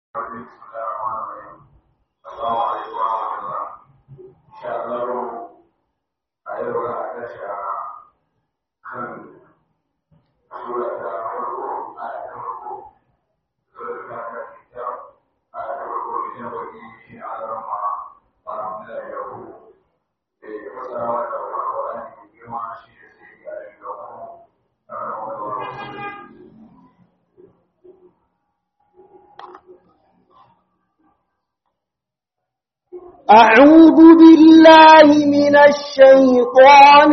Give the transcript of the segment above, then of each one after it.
أعوذ بالله من الشيطان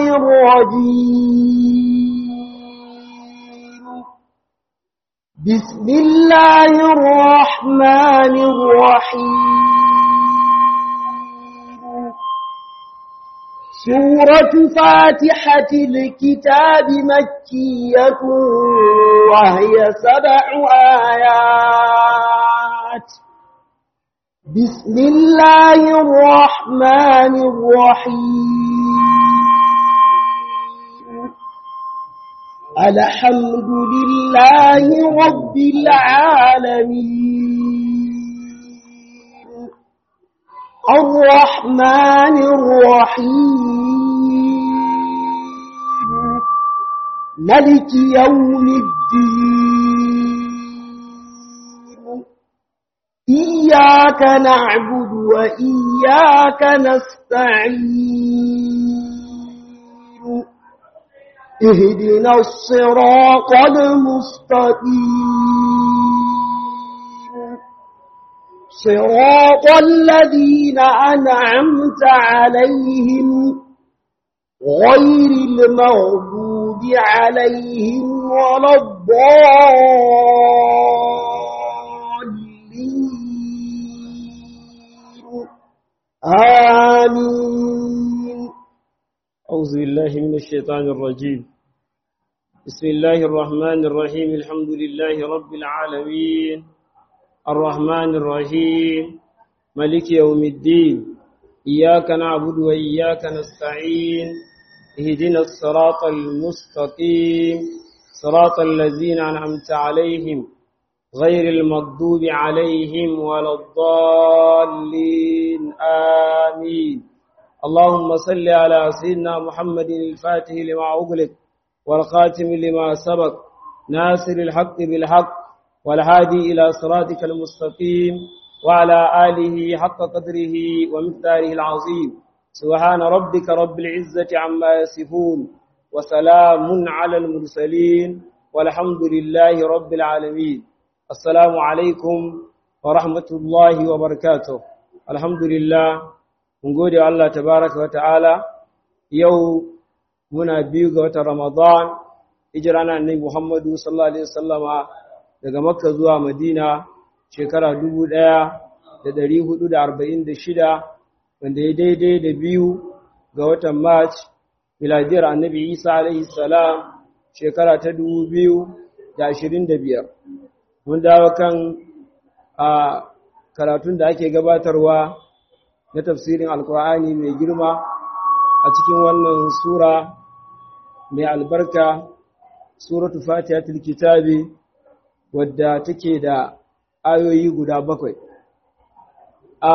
الرجيم بسم الله الرحمن الرحيم سورة فاتحة الكتاب مكية وهي سبع آيات بسم الله الرحمن الرحيم الحمد لله رب العالمين الرحمن الرحيم ملك يوم الدين إياك نعبد وإياك نستعين اهدنا الصراط المستقيم صراط الذين أنعمت عليهم غير المغضوب عليهم ولا الضالين آمين أعوذ بالله من الشيطان الرجيم بسم الله الرحمن الرحيم الحمد لله رب العالمين الرحمن الرحيم ملك يوم الدين إياك نعبد وإياك نستعين اهدنا الصراط المستقيم صراط الذين أنعمت عليهم غير المغضوب عليهم ولا الضالين آمين اللهم صل على سيدنا محمد الفاتح لما أغلق والخاتم لما سبق ناصر الحق بالحق والهادي إلى صراطك المستقيم وعلى آله حق قدره ومقداره العظيم سبحان ربك رب العزة عما يصفون وسلام على المرسلين والحمد لله رب العالمين السلام عليكم ورحمة الله وبركاته الحمد لله mun gode wa Allah tabaraka wa ta'ala yau muna biyu ga watan Ramadan hijira na annabi Muhammadu sallallahu alaihi wasallama daga Makka zuwa Madina shekara 1446 wanda ya daidai da biyu ga watan March miladiyar annabi Isa alaihi salam shekara ta 2025 mun dawo kan a karatun da ake gabatarwa na tafsirin alkur'ani mai girma a cikin wannan sura mai albarka suratu fatihatul kitabi wadda take da ayoyi guda bakwai a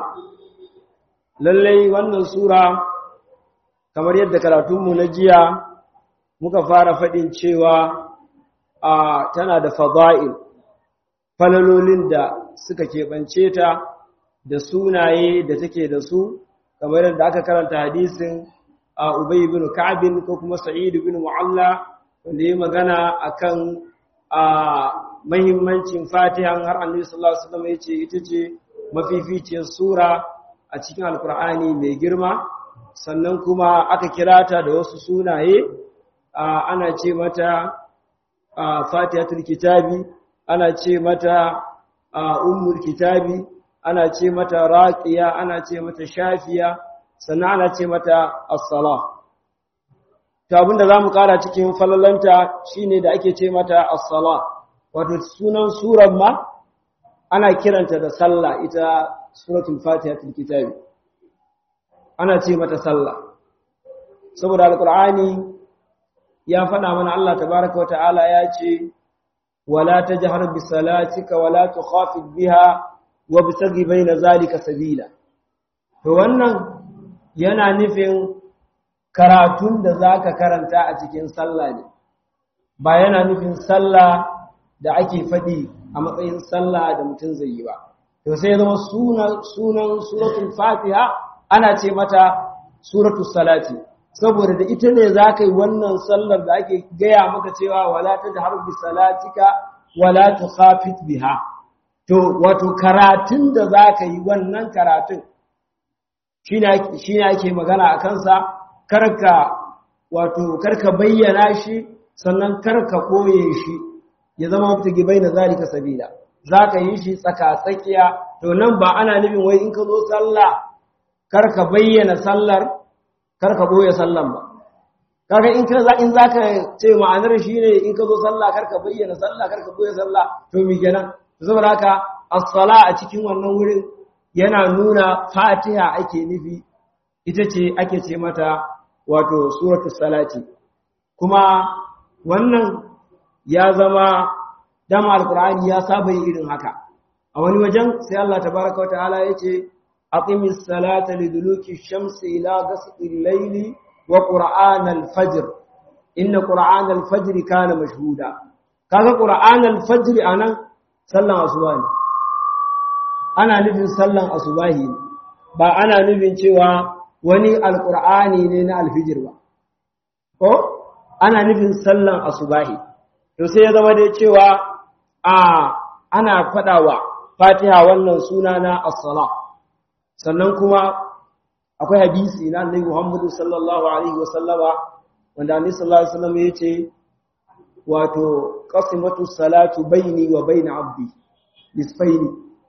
lallai wannan sura kamar yadda karatunmu na jiya muka fara faɗin cewa a tana da fada'il falalolin da suka keɓance ta da sunaye da take da su kamar yadda aka karanta hadisin a Ubay ibn Ka'b ko kuma Sa'id ibn Mu'alla wanda yayi magana akan a muhimmancin Fatiha har Annabi sallallahu alaihi wasallam yace ita ce mafificiyar sura a cikin Alkur'ani mai girma sannan kuma aka kira ta da wasu sunaye ana ce mata Fatihatul Kitabi ana ce mata Ummul Kitabi ana ce mata raqiya ana ce mata shafiya sannan ana ce mata as-sala to abinda zamu kara cikin falalanta shine da ake ce mata as-sala wato sunan surar ma ana kiranta da sallah ita suratul fatihatul kitab ana ce mata sallah saboda alqur'ani ya faɗa mana Allah tabaaraka wa ta'ala ya ce ولا تجهر بصلاتك ولا تخافت بها وابتغ بين ذلك سبيلا to wannan yana nufin karatun da zaka karanta a cikin sallah ne ba yana nufin sallah da ake faɗi a matsayin sallah da mutum zai yi ba to sai zama sunan sunan suratul fatiha ana ce mata suratul salati saboda da ita ne za ka yi wannan sallar da ake gaya maka cewa wala ta jahar bi salatika wala tu khafit biha to wato karatun da za ka yi wannan karatun shi ne ake magana a kansa karka wato karka bayyana shi sannan karka koye shi ya zama wata gibai na zalika sabila za ka yi shi tsaka-tsakiya to nan ba ana nufin wai in ka zo sallah karka bayyana sallar karka boye sallan ba kaga in ka za in zaka ce ma'anar shine in ka zo sallah karka bayyana sallah karka boye sallah to mi kenan saboda haka as-sala a cikin wannan wurin yana nuna Fatiha ake nufi ita ce ake ce mata wato suratu salati kuma wannan ya zama dama alqur'ani ya saba irin haka a wani wajen sai Allah tabaraka wa ta'ala yace أقم الصلاة لدلوك الشمس إلى غسق الليل وقرآن الفجر إن قرآن الفجر كان مشهودا كذا قرآن الفجر أنا صلى أصباهي أنا نفن صلى أصباهي ba ana nufin cewa wani alƙur'ani ne na alfijir ba ko ana nufin sallan asubahi to sai ya zama dai cewa a ana faɗawa fatiha wannan suna na as-salah sannan kuma akwai hadisi na annabi Muhammad sallallahu alaihi wasallama wanda annabi sallallahu alaihi wasallam yace wato qasimatu salatu baini wa baina abdi nisfaini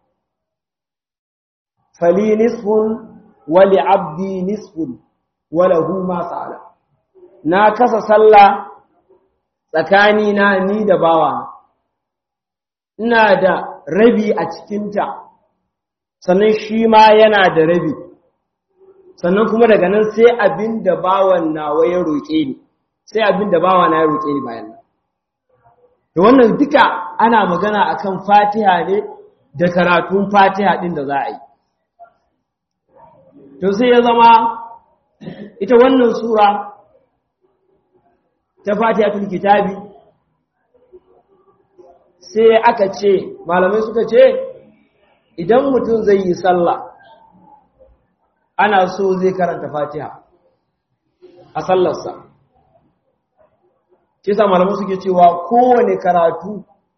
fali nisfun wa li abdi nisfun wa lahu ma sa'ala na kasa sallah tsakani na ni da bawa ina da rabi a cikinta sannan shi ma yana da rabi sannan kuma daga nan sai abin da bawan nawa ya roƙe ni sai abin da bawa na ya roƙe ni bayan nan da wannan duka ana magana akan fatiha ne da karatun fatiha ɗin da za a yi to sai ya zama ita wannan sura ta fatiha tun kitabi sai aka ce malamai suka ce idan mutum zai yi sallah ana so zai karanta fatiha a sallarsa kisa malamai suke cewa kowane karatu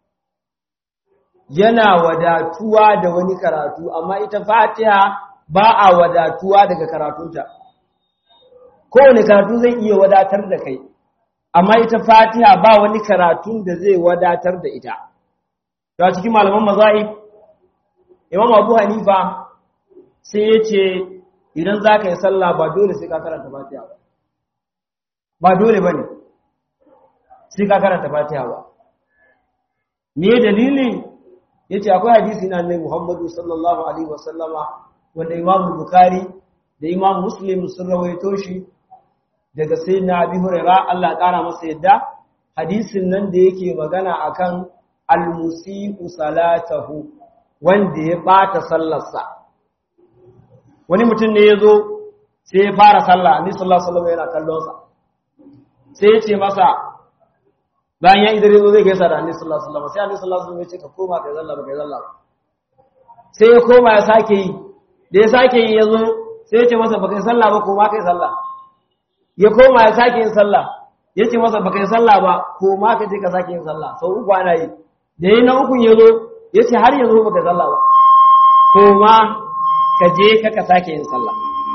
yana wadatuwa da wani karatu amma ita fatiha ba a wadatuwa daga karatunta kowane karatu zai iya wadatar da kai amma ita fatiha ba wani karatun da zai wadatar da ita ta cikin malaman mazahib imam abu hanifa sai ya ce idan za ka yi sallah ba dole sai ka karanta fatiha ba ba dole ba ne sai ka karanta fatiha ba me dalili ya ce akwai hadisi na annai muhammadu sallallahu alaihi wasallama wanda imam bukari da imam muslim sun rawaito shi daga sai na abi huraira allah kara masa yadda hadisin nan da yake magana akan al-musi'u salatahu wanda ya ɓata sallarsa wani mutum ne ya zo sai ya fara sallah annabi sallallahu alaihi wasallam yana kallonsa sai ya ce masa bayan ya idare zo zai gaisa da annabi sallallahu alaihi wasallam sai annabi sallallahu alaihi wasallam ya ce ka koma kai sallah ba kai sallah sai ya koma ya sake yi da ya sake yi ya zo sai ya ce masa ba kai sallah ba koma kai sallah ya koma ya sake yin sallah ya ce masa ba kai sallah ba koma ka je ka sake yin sallah sau uku ana yi da yi na ukun ya zo ya ce har yanzu ba ka sallah ba ko ma ka je ka ka sake yin sallah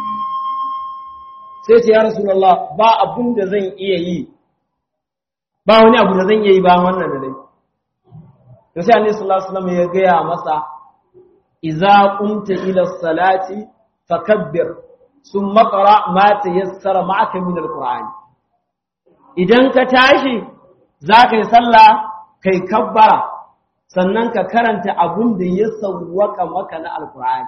sai ce ya rasulullah ba abun da zan iya yi ba wani abu da zan iya yi ba wannan da dai to sai annabi sallallahu alaihi wasallam ya gaya masa idza qumta ila salati fakabbir thumma qra ma tayassara ma'aka min alquran idan ka tashi zaka yi sallah kai kabbara sannan ka karanta abun da ya sauwaka maka na alkur'ani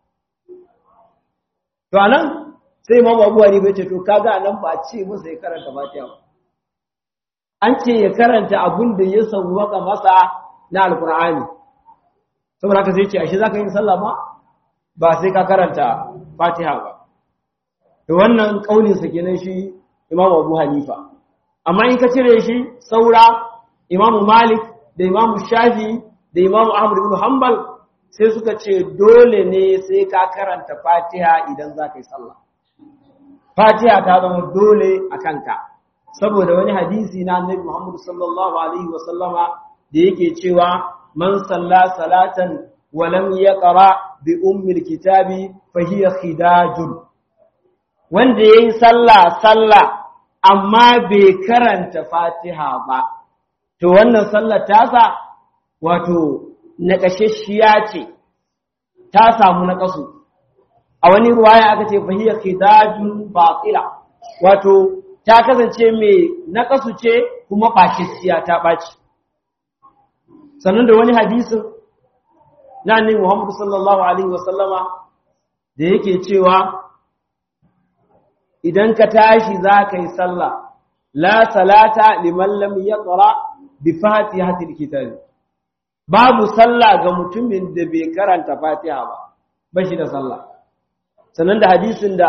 to anan sai imam abu hani bai ce to kaga anan ba ce masa ya karanta fatiha ba an ce ya karanta abin da ya sauwaka masa na alkur'ani saboda haka sai ce ashe za ka yi sallah ma ba sai ka karanta fatiha ba da wannan ƙauninsa kenan shi imam abu hanifa amma in ka cire shi saura imam malik da imam shafi da imam ahmad ibn hanbal sai suka ce dole ne sai ka karanta fatiha idan za ka yi sallah fatiha ta zama dole a kanka saboda wani hadisi na annabi muhammad sallallahu alaihi wasallama da yake cewa man salla salatan wa lam yaqra bi ummil kitabi fa hiya khidajun wanda yayi sallah sallah amma bai karanta fatiha ba to wannan sallar tasa wato naƙashashiya ce ta samu naƙasu a wani ruwaya aka ce fahiyya khidajun batila wato ta kasance mai naƙasu ce kuma ɓashashiya ta ɓaci sannan da wani hadisin na annabi Muhammad sallallahu alaihi wasallama da yake cewa idan ka tashi za ka yi sallah la salata liman lam yaqra bi fatihatil kitab babu sallah ga mutumin da bai karanta fatiha ba ba shi da sallah sannan da hadisin da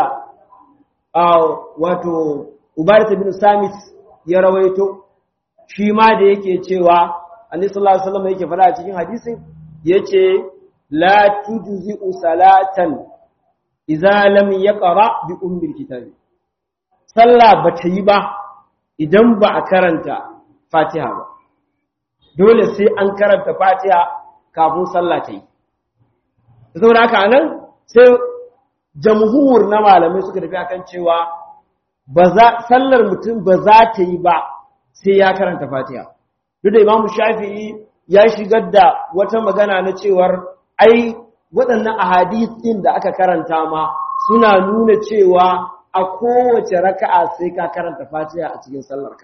wato ubarat bin samit ya rawaito shi ma da yake cewa annabi sallallahu alaihi wasallam yake fara a cikin hadisin yace la tujzi'u salatan idza lam yaqra bi ummil kitab sallah bata yi ba idan ba a karanta fatiha ba dole sai an karanta fatiha kafin sallah ta yi saboda haka nan sai jamhur na malamai suka tafi akan cewa sallar mutum ba za ta yi ba sai ya karanta fatiha duk da imamu shafi'i ya shigar da wata magana na cewar ai waɗannan ahadith ɗin da aka karanta ma suna nuna cewa a kowace raka'a sai ka karanta fatiha a cikin sallarka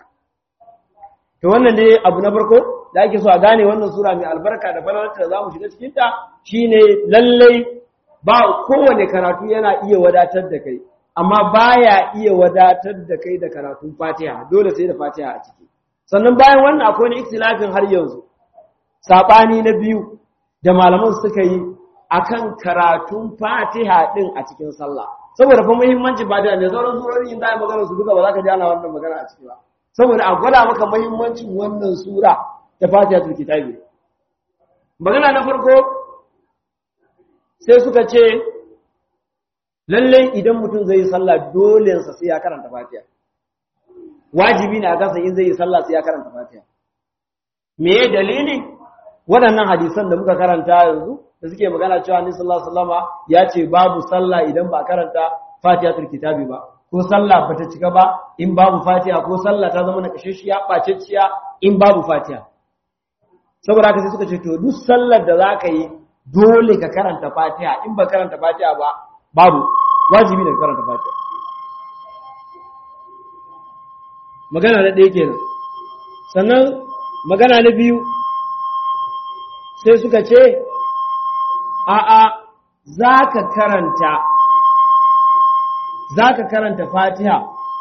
to wannan dai abu na farko da ake so a gane wannan sura mai albarka da falalarta da zamu shiga cikin ta shine lallai ba kowane karatu yana iya wadatar da kai amma baya iya wadatar da kai da karatun fatiha dole sai da fatiha a ciki sannan bayan wannan akwai wani ikhtilafin har yanzu sabani na biyu da malaman suka yi akan karatun fatiha din a cikin sallah saboda fa muhimmanci ba da ne sauran surori in da magana su duka ba za ka ji ana wannan magana a ciki ba saboda a gwada maka muhimmancin wannan sura ta fatihatul kitabi magana na farko sai suka ce lalle idan mutum zai yi sallah dole sa sai ya karanta fatiha wajibi ne a kansa in zai yi sallah sai ya karanta fatiha me ya dalili waɗannan hadisan da muka karanta yanzu da suke magana cewa annabi sallallahu alaihi wasallama ya ce babu sallah idan ba karanta fatihatul kitabi ba ko sallah bata cika ba in babu fatiha ko sallah ta zama na kashashiya bacecciya in babu fatiha saboda haka sai suka ce to duk sallar da zaka yi dole ka karanta fatiha in ba karanta fatiha ba babu wajibi ne ka karanta fatiha magana na ɗaya kenan sannan magana na biyu sai suka ce a'a za ka karanta za ka karanta fatiha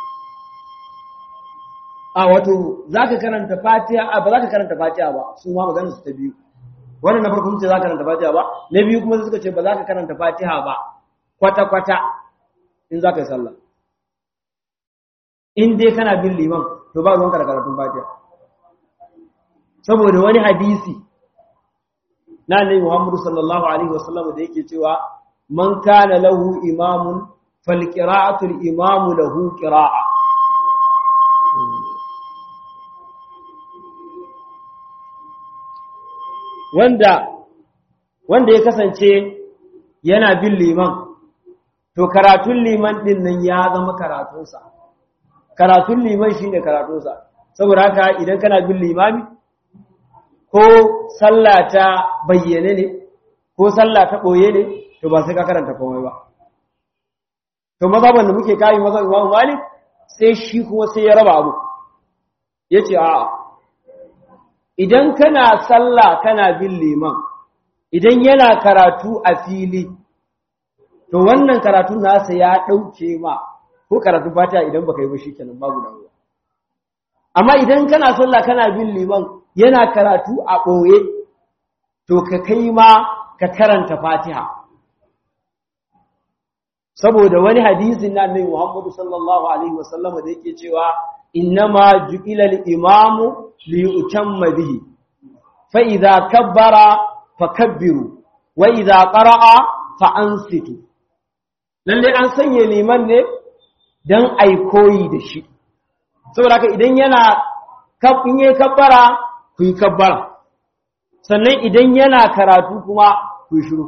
a wato za ka karanta fatiha a ba za ka karanta fatiha ba su ma magana su ta biyu wannan na farko ce za ka karanta fatiha ba na biyu kuma suka ce ba za ka karanta fatiha ba kwata-kwata in za ka yi sallah in dai kana bin liman to ba ruwanka da karatun fatiha saboda wani hadisi na annabi Muhammad sallallahu alaihi wasallam da yake cewa man kana lahu imamun falqira'atu al-imamu lahu qira'a wanda wanda ya kasance yana bin liman to karatun liman din nan ya zama karatunsa karatun liman shine karatunsa saboda haka idan kana bin limami ko sallah ta bayyane ne ko sallah ta ɓoye ne to ba sai ka karanta komai ba to mazhaban da muke kayi mazhaban Imam Malik sai shi kuma sai ya raba abu yace a idan kana sallah kana bin liman idan yana karatu a fili to wannan karatu nasa ya ɗauke ma ko karatu fata idan baka yi ba shikenan babu damuwa amma idan kana sallah kana bin liman yana karatu a ɓoye to ka kai ma ka karanta fatiha saboda wani hadisin na annabi Muhammadu sallallahu alaihi wasallam da yake cewa innama ju'ila al-imamu li yutamma bihi fa idza kabbara fakabbiru wa idza qara'a fa ansitu lalle an sanya liman ne dan ai koyi da shi saboda haka idan yana in yi kabbara ku yi kabbara sannan idan yana karatu kuma ku shiru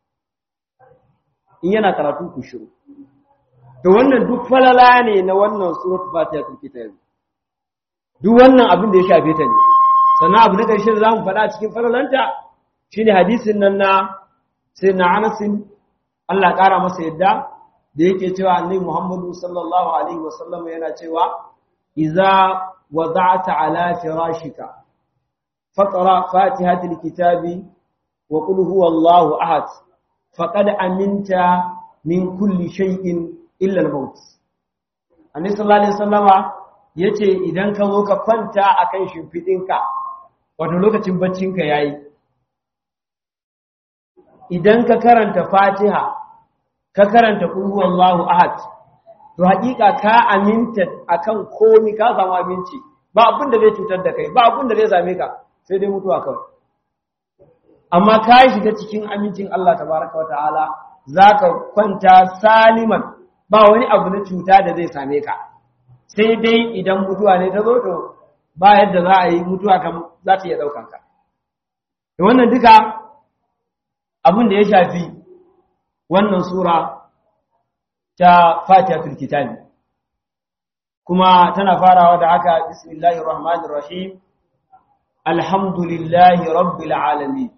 in yana karatu ku shiru to wannan duk falala ne na wannan surat fatiha ta kitab duk wannan abin da ya shafe ta ne sannan abu na ƙarshe da zamu faɗa cikin falalanta shine hadisin nan na sai na Anas Allah ƙara masa yadda da yake cewa Annabi Muhammadu sallallahu alaihi wasallam yana cewa idza wada'ta ala firashika faqra fatihatil kitabi wa qul huwallahu ahad faqad aminta min kulli shay'in illa al-maut annabi sallallahu alaihi wasallama yace idan ka zo ka kwanta akan shimfidinka wato lokacin baccinka yayi idan ka karanta fatiha ka karanta qul huwallahu ahad to hakika ka aminta akan komi ka samu aminci ba abin da zai cutar da kai ba abin da zai same ka sai dai mutuwa kawai amma ka shiga cikin amincin Allah tabaraka wa ta'ala zaka kwanta saliman ba wani abu na cuta da zai same ka sai dai idan mutuwa ne ta zo to ba yadda za a yi mutuwa kam za ta iya ɗaukan ka da wannan duka abin da ya shafi wannan sura ta fatihatul kitabi kuma tana farawa da haka bismillahir rahmanir rahim alhamdulillahi rabbil alamin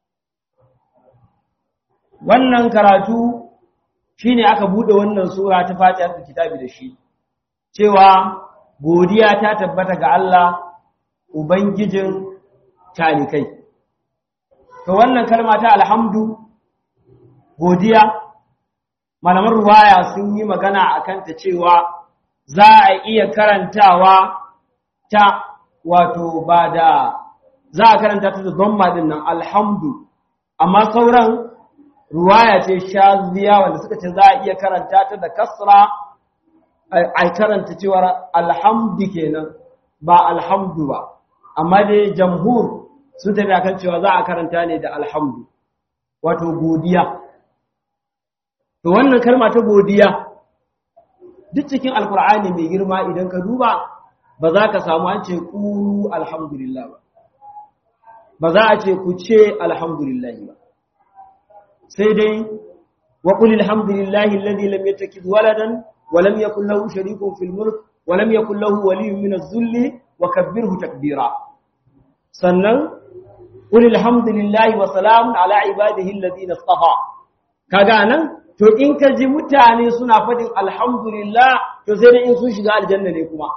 wannan karatu shine aka bude wannan sura ta fatihatul kitabi da shi cewa godiya ta tabbata ga Allah ubangijin talikai to wannan kalma ta alhamdu godiya malaman ruwaya sun yi magana akan ta cewa za a iya karantawa ta wato ba da za a karanta ta da dhamma din nan alhamdu amma sauran ruwaya ce shaziya wanda suka ce za a iya karanta ta da kasra a karanta cewar alhamdu kenan ba alhamdu ba amma dai jamhur sun tafi akan cewa za a karanta ne da alhamdu wato godiya to wannan kalma ta godiya duk cikin alkur'ani mai girma idan ka duba ba za ka samu an ce ƙuru alhamdulillah ba ba za a ce ku ce alhamdulillah ba sai dai wa qul alhamdulillahi alladhi lam yattakhidh waladan wa lam yakul lahu sharikun fil mulk wa lam yakul lahu waliyyun min adh-dhulli wa kabbirhu takbira sannan qul alhamdulillahi wa salamun ala ibadihi alladhina istafa kaga nan to in ka ji mutane suna fadin alhamdulillah to sai dai in sun shiga aljanna ne kuma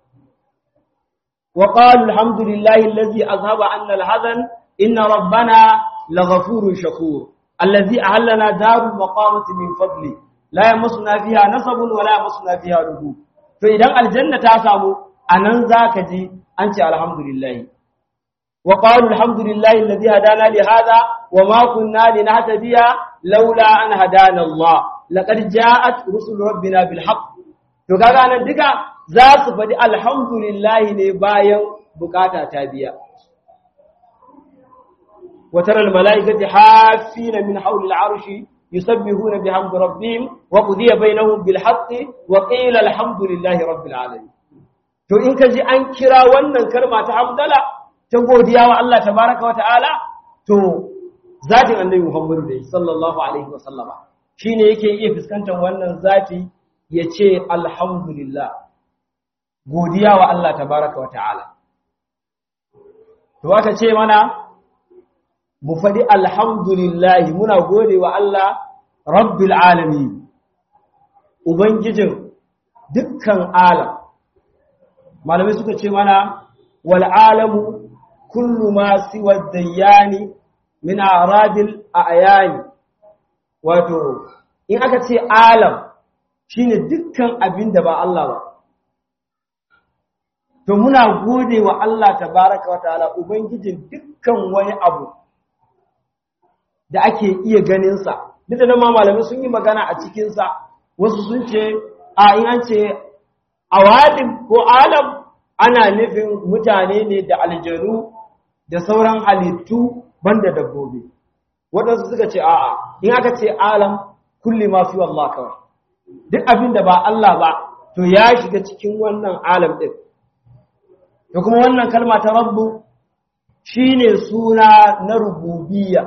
wa qalu alhamdulillahi alladhi azhaba anna alhazan inna rabbana laghafurun shakur alladhi ahallana darul maqamati min fadli la yamassuna fiha nasabun wa la yamassuna fiha lughub to idan aljanna ta samu anan zaka ji an ce alhamdulillah wa qalu alhamdulillahi alladhi hadana li hadha wa ma kunna linahtadiya laula an hadana Allah laqad ja'at rusul rabbina bil haqq to kaga nan duka za su faɗi alhamdulillah ne bayan bukata ta biya wa tara al malaikati hafina min hawli al arshi yusabbihuna bihamdi rabbihim wa qudiya bainahum bil haqq wa qila alhamdulillahi rabbil alamin to in ka ji an kira wannan kalma ta hamdala ta godiya wa Allah tabaraka wa ta'ala to zatin annabi Muhammadu da sallallahu alaihi wa sallama shine yake iya fuskantar wannan zati ya ce alhamdulillah godiya wa Allah tabaraka wa ta'ala to aka ce mana mu faɗi alhamdulillah muna gode wa Allah rabbil alamin ubangijin dukkan alam malamai suka ce mana wal alamu kullu ma siwa dayyani min aradil ayani wato in aka ce alam shine dukkan abin da ba Allah ba to muna gode wa Allah tabaraka wa ta'ala ubangijin dukkan wani abu da ake iya ganin sa duk da ma malamai sun yi magana a cikin sa wasu sun ce a in an ce awalim ko alam ana nufin mutane ne da aljanu da sauran halittu banda dabbobi waɗansu suka ce a'a in aka ce alam kulli ma fi Allah kawai duk abin da ba Allah ba to ya shiga cikin wannan alam din da kuma wannan kalma ta rabbu shine suna na rububiyya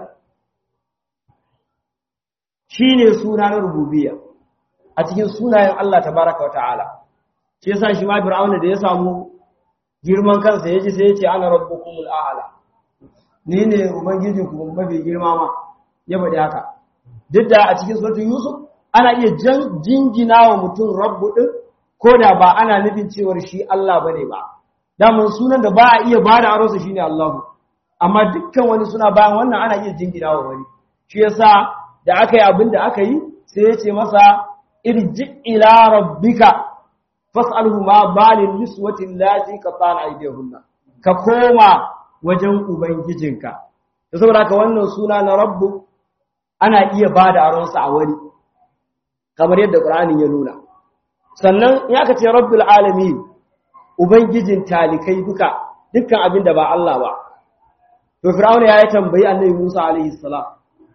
shine suna na rububiyya a cikin sunayen Allah tabaraka wa ta'ala shi yasa shi ma fir'auna da ya samu girman kansa yaji sai ya ce ana rabbukumul a'la ni ne ubangijinku mafi girma ma ya faɗi haka duk da a cikin suratul yusuf ana iya jingina wa mutum rabbu din ko da ba ana nufin cewar shi Allah bane ba daman sunan da ba a iya bada aronsa shine Allahu amma dukkan wani suna bayan wannan ana iya jingina wa wani shi yasa da aka yi abin da aka yi sai ya ce masa irji ila rabbika fas'alhu ma balil niswati allati qatana aydihunna ka koma wajen ubangijinka da saboda haka wannan suna na rabbu ana iya bada aronsa a wani kamar yadda qur'anin ya nuna sannan in aka ce rabbul alamin ubangijin talikai duka dukkan abin da ba Allah ba to fir'auna ya yi tambayi annabi Musa alaihi salam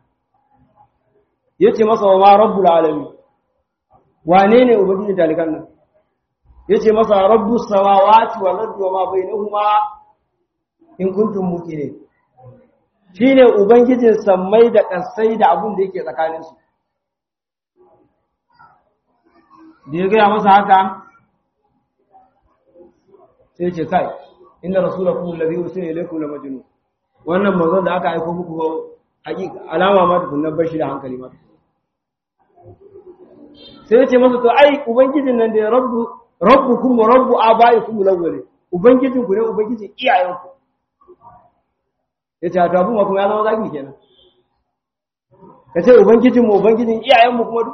yace masa wa ma rabbul alamin wane ne ubangijin talikan nan yace masa rabbus samawati wal ardi wa ma bainahuma in kuntum muqinin shine ubangijin sammai da kasai da abin da yake tsakanin su da ya gaya masa haka sai ce kai inda rasulakum alladhi ursila ilaykum la majnun wannan manzon da aka aika muku ba hakika alama ma tukunna bashi da hankali ma sai ya ce masa to ai ubangijin nan da rabbu rabbukum wa rabbu abaikum alawwal ubangijin ku ne ubangijin iyayenku yace to abun kuma ya zama zagi kenan kace ubangijin mu ubangijin iyayen mu kuma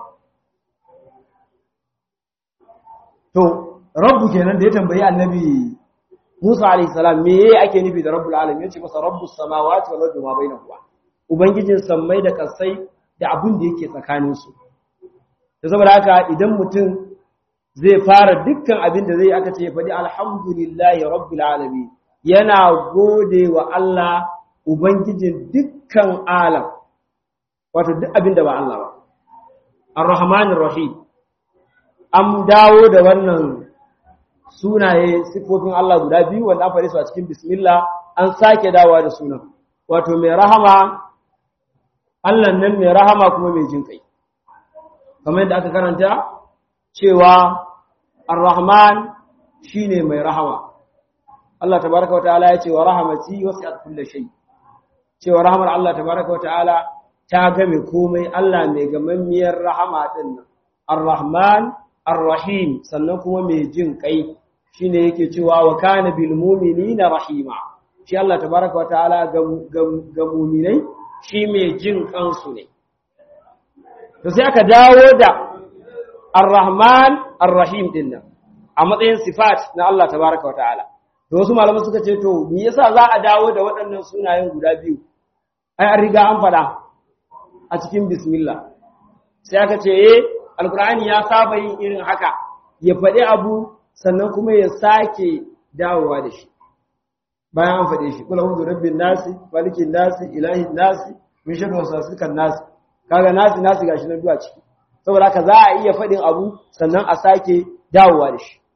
to rabbu kenan da ya tambayi annabi Musa alayhi salam me yake ake nufi da rabbul alamin yace masa rabbus samawati wal ardi ma bainahuma ubangijin sammai da kasai da abun da yake tsakanin su da saboda haka idan mutum zai fara dukkan abin da zai aka ce faɗi alhamdulillahi rabbil alamin yana gode wa Allah ubangijin dukkan alam wato duk abin da ba Allah ba ar-rahmanir rahim an dawo da wannan sunaye sifofin Allah guda biyu wanda an faɗi su a cikin bismillah an sake dawowa da sunan wato mai rahama Allah nan mai rahama kuma mai jin kai kamar yadda aka karanta cewa ar-rahman shine mai rahama Allah tabaraka wa ta'ala ya ce wa rahamati wasi'at kulli shay cewa rahamar Allah tabaraka wa ta'ala ta game komai Allah mai gamammiyar rahama din nan ar-rahman ar-rahim sannan kuma mai jin kai shine yake cewa wa kana bil mu'minina rahima shi Allah tabaraka wataala ga mu'minai shi mai jin kansu ne to sai aka dawo da ar-rahman ar-rahim din nan a matsayin sifat na Allah tabaraka wataala to wasu malaman suka ce to me yasa za a dawo da waɗannan sunayen guda biyu ai an riga an faɗa a cikin bismillah sai aka ce eh alkur'ani ya saba yin irin haka ya faɗi abu sannan kuma ya sake dawowa da shi bayan an faɗe shi kula hudu rabbin nasi malikin nasi ilahin nasi min shaɗu wasu nasi kaga nasi nasi gashi na duwa ciki saboda haka za a iya faɗin abu sannan a sake dawowa da shi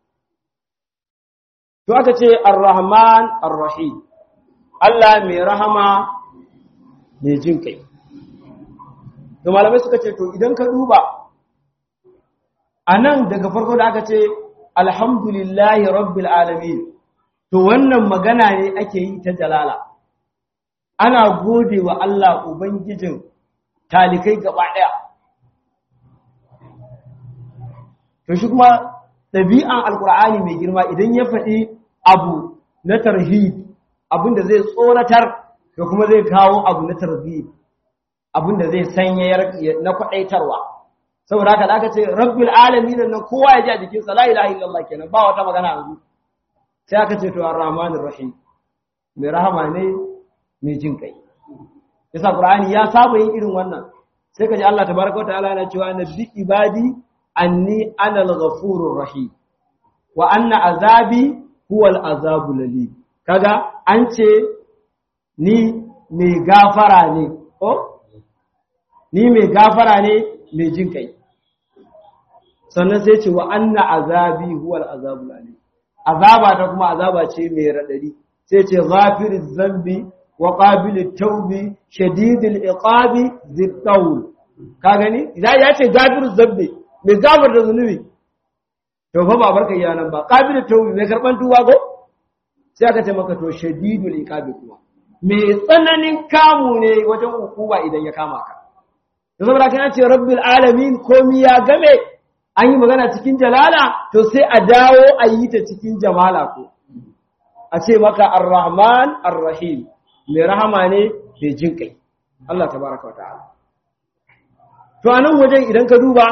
to aka ce ar-rahman ar-rahim Allah mai rahama mai jin kai to malamai suka ce to idan ka duba a nan daga farko da aka ce alhamdulillahi rabbil alamin to wannan magana ne ake yi ta jalala ana gode wa Allah ubangijin talikai gaba ɗaya to shi kuma ɗabi'an alkur'ani mai girma idan ya faɗi abu na tarhib abinda zai tsoratar da kuma zai kawo abu na tarhib abinda zai sanyayar na kwaɗaitarwa saboda haka da aka ce rabbil alamin nan kowa ya ji a jikin sa la ilaha illallah kenan ba wata magana yanzu sai aka ce to ar-rahmanir rahim mai rahama ne mai jin kai yasa qur'ani ya saba yin irin wannan sai kaji Allah tabaraka wa ta'ala yana cewa nabbi ibadi anni ana al-ghafurur rahim wa anna azabi huwa al-azabul lalim kaga an ce ni mai gafara ne oh ni mai gafara ne mai jin kai sannan sai ce wa anna azabi huwa al-azabul alim azaba ta kuma azaba ce mai radadi sai ce ghafiriz zambi wa qabilit tawbi shadidil iqabi zittawl ka gani idan ya ce ghafiriz zambi mai gafar da zunubi to fa ba barka iya nan ba qabilit tawbi mai karban tuwa go sai aka ce maka to shadidul iqabi kuma mai tsananin kamu ne wajen hukuma idan ya kama ka da saboda kana ce rabbil alamin komi ya game an yi magana cikin jalala to sai a dawo a yi ta cikin jamala ko a ce maka ar-rahman ar-rahim mai rahama ne mai jin kai Allah tabaraka wa ta'ala to anan wajen idan ka duba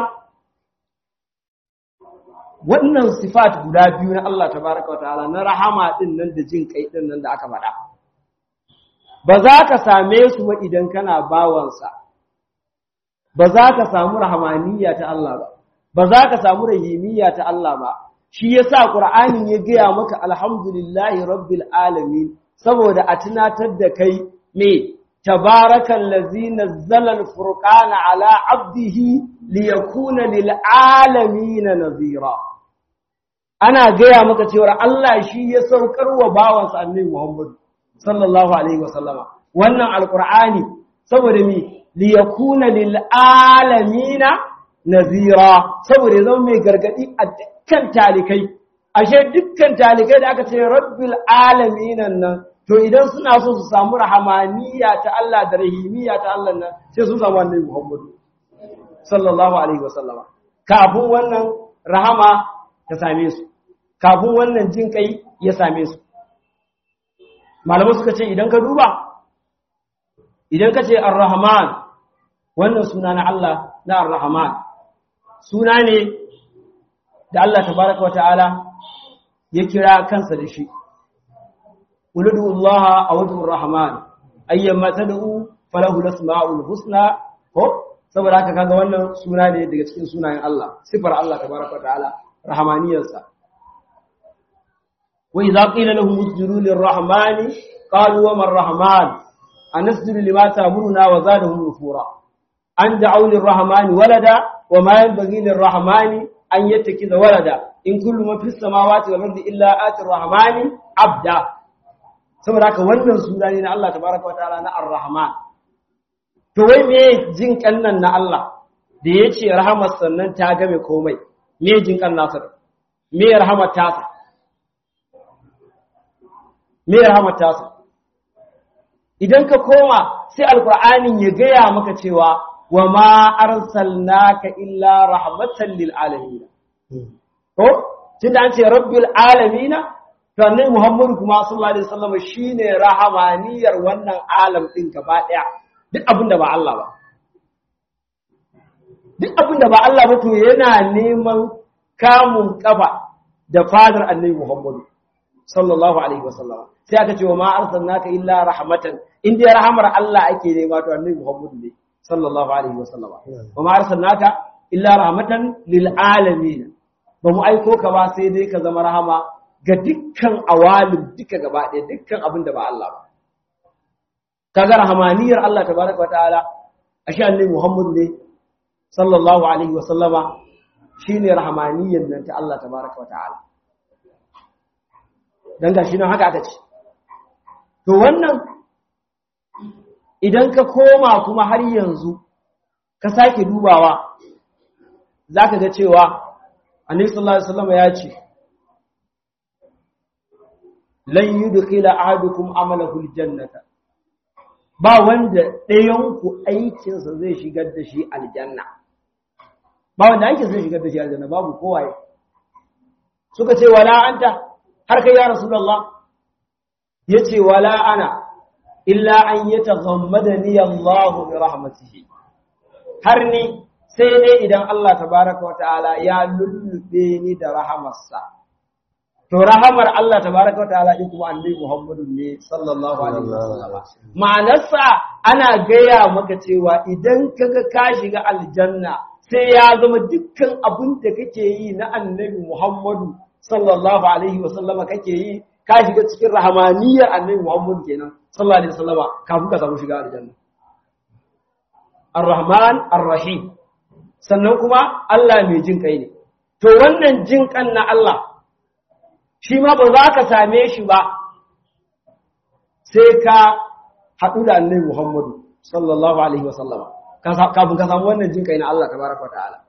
wannan sifat guda biyu na Allah tabaraka wa ta'ala na rahama din nan da jin kai din nan da aka faɗa ba za ka same su ba idan kana bawansa ba za ka samu rahamaniya ta Allah ba ba za ka samu rahimiyya ta Allah ba shi yasa Qur'anin ya gaya maka alhamdulillahi rabbil alamin saboda a tunatar da kai me tabarakal ladzi nazzala al-furqana ala 'abdihi liyakuna lil alamin nazira ana gaya maka cewa Allah shi ya saukar wa bawansa annabi Muhammad sallallahu alaihi wasallama wannan alqur'ani saboda me liyakuna lil alamin nazira saboda ya zama mai gargadi a dukkan talikai ashe dukkan talikai da aka ce rabbil alamin nan to idan suna so su samu rahamaniya ta Allah da rahimiya ta Allah nan sai sun samu annabi Muhammad sallallahu alaihi wasallama kafin wannan rahama ta same su kafin wannan jin kai ya same su malamai suka ce idan ka duba idan ka ce ar-rahman wannan suna na Allah na ar-rahman suna ne da Allah tabaraka wa ta'ala ya kira kansa da shi uludu Allah a wajen rahman ayyamma tad'u falahu lasma'ul husna ko saboda haka kaga wannan suna ne daga cikin sunayen Allah sifar Allah tabaraka wa ta'ala rahmaniyarsa wa idza qila lahum usjudu lirrahmani qalu wa man rahman anasjudu lima ta'muruna wa zadahum nufura an da'u lirrahmani walada wa ma yanbaghi lirrahmani an yattakiza walada in kullu man fis samawati wal ardi illa ati rahmani abda saboda haka wannan suna ne na Allah tabaraka wa ta'ala na ar-rahman to wai me jin kannan na Allah da yace rahamar sannan ta game komai me jin kan nasa me rahamar tasa me rahamar tasa idan ka koma sai alqur'anin ya gaya maka cewa wa ma arsalnaka illa rahmatan lil alamin ko tunda an ce rabbil alamin to annabi Muhammadu kuma sallallahu alaihi wasallam shine rahamaniyar wannan alam din gaba daya duk abinda ba Allah ba duk abinda ba Allah ba to yana neman kamun kafa da fadar annabi Muhammadu sallallahu alaihi wasallam sai aka ce wa ma arsalnaka illa rahmatan in dai rahamar Allah ake nema to annabi Muhammadu ne sallallahu alaihi wasallam wa ma arsalnaka illa rahmatan lil alamin ba mu aiko ka ba sai dai ka zama rahama ga dukkan awalin duka gaba ɗaya dukkan abin da ba Allah ba kaga rahamaniyar Allah tabaraka wataala ashe annabi Muhammad ne sallallahu alaihi wa sallama shine rahamaniyar nan ta Allah tabaraka wataala dan gashi nan haka aka ce to wannan idan ka koma kuma har yanzu ka sake dubawa zaka ga cewa annabi sallallahu alaihi wasallam ya ce lan yudkhila ahadukum amalahu aljannata ba wanda ɗayan ku aikinsa zai shigar da shi aljanna ba wanda aikinsa zai shigar da shi aljanna babu kowaye suka ce wala anta har kai ya rasulullah yace wala ana illa an yataghammadani Allah bi rahmatihi har ni sai dai idan Allah tabaraka wa ta'ala ya lullube ni da rahamarsa to rahamar Allah tabaraka wataala din kuma annabi Muhammadu ne sallallahu alaihi wasallam ma'anarsa ana gaya maka cewa idan kaga ka shiga aljanna sai ya zama dukkan abin da kake yi na annabi Muhammadu sallallahu alaihi wasallama kake yi ka shiga cikin rahamaniyar annabi Muhammadu kenan sallallahu alaihi wasallama kafin ka samu shiga aljanna Ar-Rahman Ar-Rahim sannan kuma Allah mai jin kai ne to wannan jin kan na Allah shi ma ba za ka same shi ba sai ka haɗu da annabi Muhammadu sallallahu alaihi wasallama kafin ka samu wannan jin kai na Allah tabaraka wa ta'ala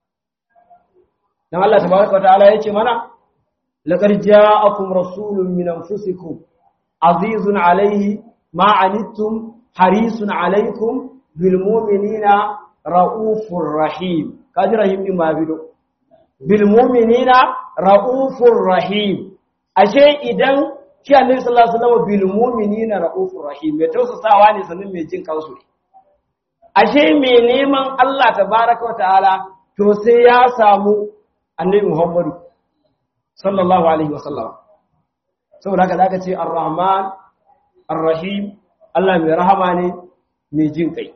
dan Allah tabaraka wa ta'ala yace mana laqad ja'akum rasulun min anfusikum azizun alayhi ma anittum harisun alaykum bil mu'minina raufur rahim kaji rahim din ma bido bil mu'minina raufur rahim ashe idan shi annabi sallallahu alaihi wasallam bil mu'minina raufur rahim mai tausasawa ne sanin mai jin kansu ne ashe mai neman Allah tabaraka wa ta'ala to sai ya samu annabi Muhammadu sallallahu alaihi wasallam saboda haka zaka ce ar-rahman ar-rahim Allah mai rahama ne mai jin kai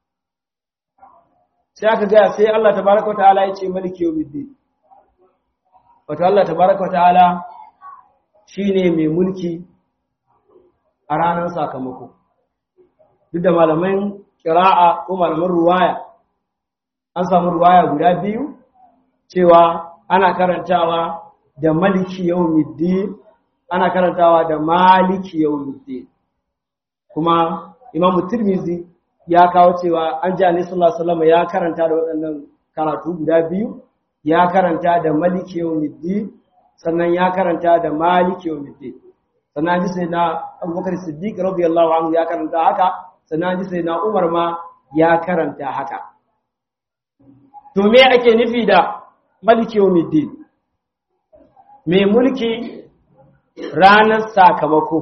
sai aka ga sai Allah tabaraka wa ta'ala ya ce maliki yawmiddin wato Allah tabaraka wa ta'ala shine mai mulki a ranar sakamako duk da malaman kira'a ko malaman ruwaya an samu ruwaya guda biyu cewa ana karantawa da maliki yawmiddin ana karantawa da maliki yawmiddin kuma imamu tirmizi ya kawo cewa an ji annabi sallallahu alaihi wasallam ya karanta da waɗannan karatu guda biyu ya karanta da maliki yawmiddin sannan ya karanta da maliki yawmiddin sannan ji sai na abubakar siddiq radiyallahu anhu ya karanta haka sannan ji sai na umar ma ya karanta haka to me ake nufi da maliki yawmiddin mai mulki ranar sakamako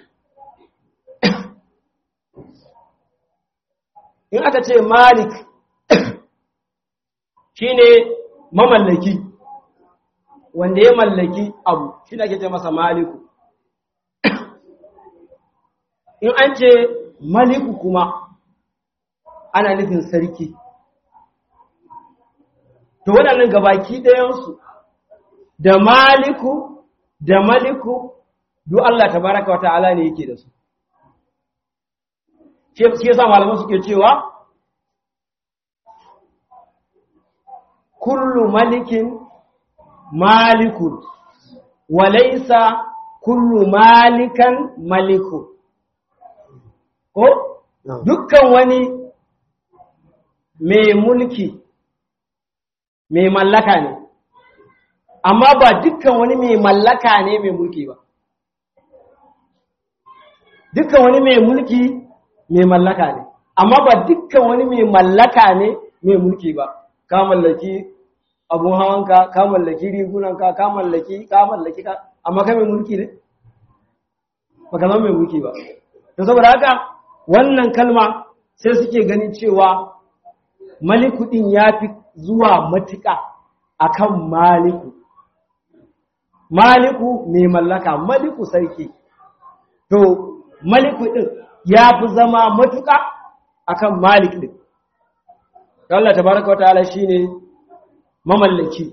in aka ce malik shine mamallaki wanda ya mallaki abu shi ake ce masa maliku in an ce maliku kuma ana nufin sarki to waɗannan gabaki ɗayansu da maliku da maliku duk Allah tabaraka wa ta'ala ne yake da su shi yasa malaman suke cewa kullu malikin malikun walaysa kullu malikan malikun ko dukkan wani mai mulki mai mallaka ne amma ba dukkan wani mai mallaka ne mai mulki ba dukkan wani mai mulki mai mallaka ne amma ba dukkan wani mai mallaka ne mai mulki ba ka mallaki abun hawanka ka mallaki rigunanka ka mallaki ka mallaki ka amma kai mai mulki ne ba ka zama mai mulki ba to saboda haka wannan kalma sai suke ganin cewa maliku din ya fi zuwa matuƙa akan maliku maliku mai mallaka maliku sarki to maliku din ya fi zama matuƙa akan malik din Allah tabaraka wa ta'ala shine mamallaki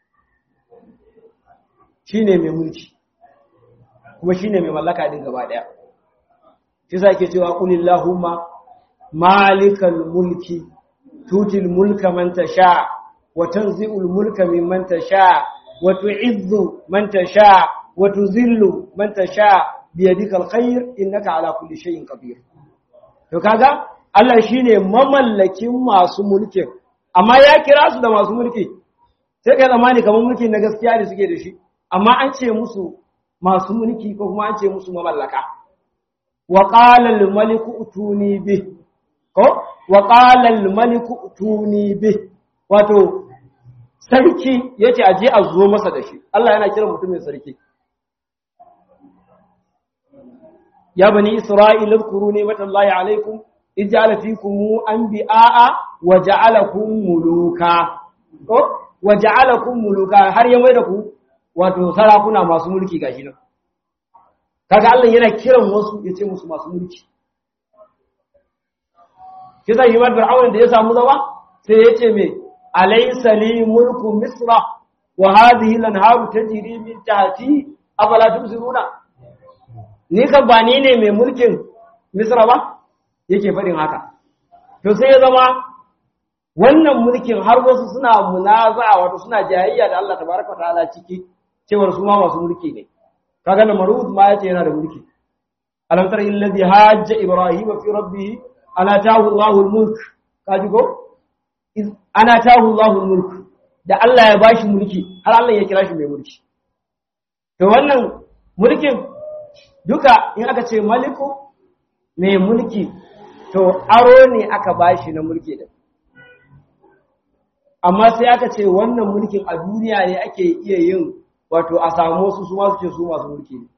shine mai mulki kuma shine mai mallaka din gaba daya shi sa ke cewa qulillahumma malikal mulki tutil mulka man tasha wa tanzi'ul mulka mimman tasha wa tu'izzu man tasha wa tuzillu man tasha biyadika alkhair innaka ala kulli shay'in qadir to kaga Allah shine mamallakin masu mulkin amma ya kira su da masu mulki sai kai zamani kamar mulki na gaskiya ne suke da shi amma an ce musu masu mulki ko kuma an ce musu mamallaka wa qala al maliku utuni bi ko wa qala al maliku utuni bi wato sarki yace aje a zo masa da shi Allah yana kira mutumin sarki يا بني إسرائيل اذكروا نعمة الله عليكم إذ جعل فيكم أنبياء وجعلكم ملوكا وجعلكم ملوكا har ya mai da ku wato sarakuna masu mulki gashi nan kaga Allah yana kiran wasu ya ce musu masu mulki kisa yi mar fir'aun da ya samu zama sai ya ce me alaysa li mulku misra wa hadhihi al-anharu tajri min tahti afala tubsiruna ni kan ba ni ne mai mulkin misra ba yake faɗin haka to sai ya zama wannan mulkin har wasu suna munaza wato suna jayayya da Allah tabaraka ta'ala ciki cewar su ma masu mulki ne kaga na marud ma yace yana da mulki alam tara alladhi hajja ibrahima fi rabbih ana tahu Allahul mulk kaji ko ana tahu Allahul mulk da Allah ya bashi mulki har Allah ya kira shi mai mulki to wannan mulkin duka in aka ce maliku mai mulki to aro ne aka bashi na mulki din amma sai aka ce wannan mulkin a duniya ne ake iya yin wato a samu wasu su masu ce su masu mulki ne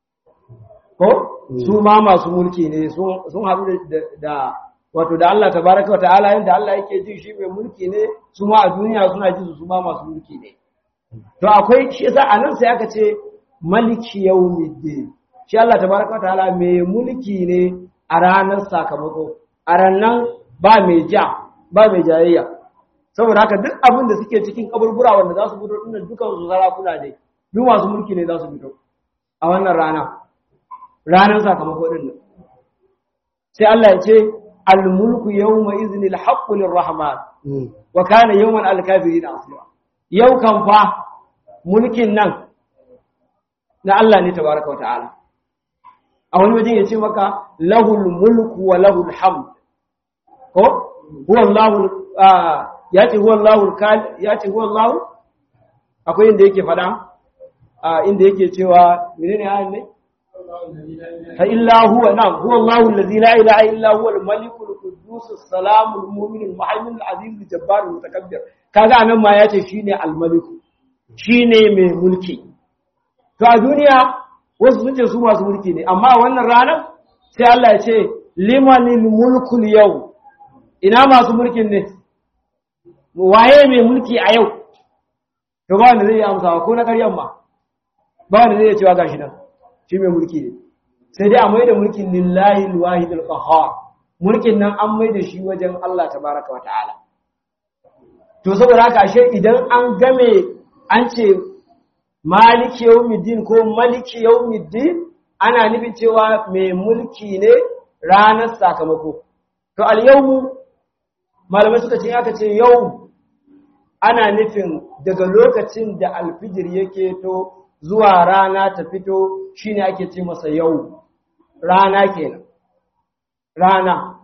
ko su ma masu mulki ne sun haɗu da wato da Allah tabaraka wa ta'ala yanda Allah yake ji shi mai mulki ne su ma a duniya suna ji su ma masu mulki ne to akwai shi yasa anan sai aka ce maliki yawmiddin shi Allah tabaraka wa ta'ala mai mulki ne a ranar sakamako a ranar ba mai ja ba mai jayayya saboda haka duk abin da suke cikin kaburbura wanda za su fito dinnan dukan su sarakuna ne duk masu mulki ne za su fito a wannan rana ranar sakamako din nan sai Allah ya ce al-mulku yawma iznil haqqu lirrahman wa kana yawman al-kafirin asira yau kan fa mulkin nan na Allah ne tabaraka wa ta'ala a wani wajen ya ce maka lahul mulku wa lahul hamd ko huwa Allahu ya ce huwa Allahu ya ce huwa Allahu akwai inda yake fada inda yake cewa menene ayin ne fa illa huwa na'am huwa Allahu allazi la ilaha illa huwa al-malik al-quddus as-salam al-mu'min al-muhaymin al-aziz al-jabbar al-mutakabbir kaga anan ma yace shine al-malik shine mai mulki to a duniya wasu sun ce su masu mulki ne amma a wannan ranar sai Allah ya ce limanil mulkul yau ina masu mulkin ne waye mai mulki a yau to ba wanda zai yi amsawa ko na ƙaryan ma ba wanda zai cewa gashi nan shi mai mulki ne sai dai a mai da mulkin lillahi alwahid alqahhar mulkin nan an mai da shi wajen Allah tabaraka wa ta'ala to saboda haka ashe idan an game an ce maliki yawmiddin ko maliki yawmiddin ana nufin cewa mai mulki ne ranar sakamako to al yawmu malamai suka ce aka ce yau ana nufin daga lokacin da alfijir yake to zuwa rana ta fito shine ake ce masa yau rana kenan rana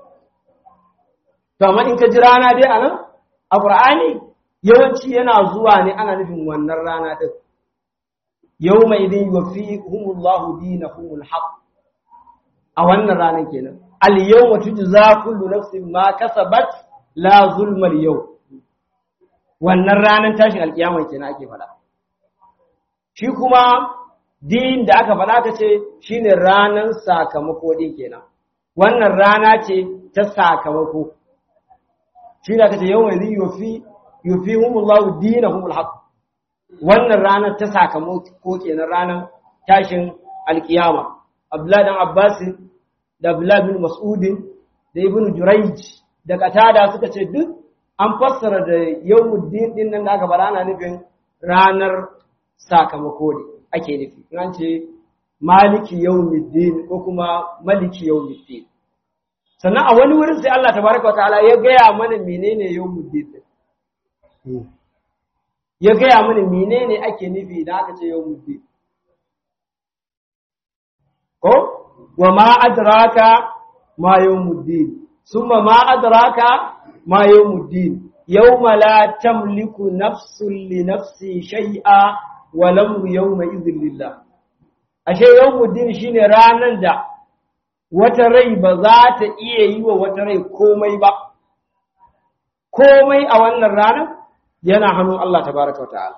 to amma in ka ji rana dai anan a qur'ani yawanci yana zuwa ne ana nufin wannan rana din yawma idin yuwafihumullahu dinahumul haqq a wannan ranar kenan al yawma tujza kullu nafsin ma kasabat la zulma al yawm wannan ranar tashin alkiyama kenan ake faɗa shi kuma din da aka faɗa ta ce shine ranar sakamako din kenan wannan rana ce ta sakamako shi da aka ce yawma idin yufi yufihumullahu dinahumul haqq wannan ranar ta sakamako kenan ranar tashin alkiyama Abdullahi dan Abbas da Abdullahi bin Mas'ud da Ibn Jurayj da Qatada suka ce duk an fassara da yawmuddin din nan da aka bara ana nufin ranar sakamako ne ake nufi an ce maliki yawmuddin ko kuma maliki yawmuddin sannan a wani wurin sai Allah tabaraka wa ta'ala ya gaya mana menene yawmuddin ya gaya mana menene ake nufi idan aka ce yawmuddin ko wa ma adraka ma yawmuddin summa ma adraka ma yawmuddin yawma la tamliku nafsun li nafsi shay'a wa lamru yawma idhin lillah ashe yawmuddin shine ranan da wata rai ba za ta iya yi wa wata rai komai ba komai a wannan ranar yana hannun Allah tabaraka wa ta'ala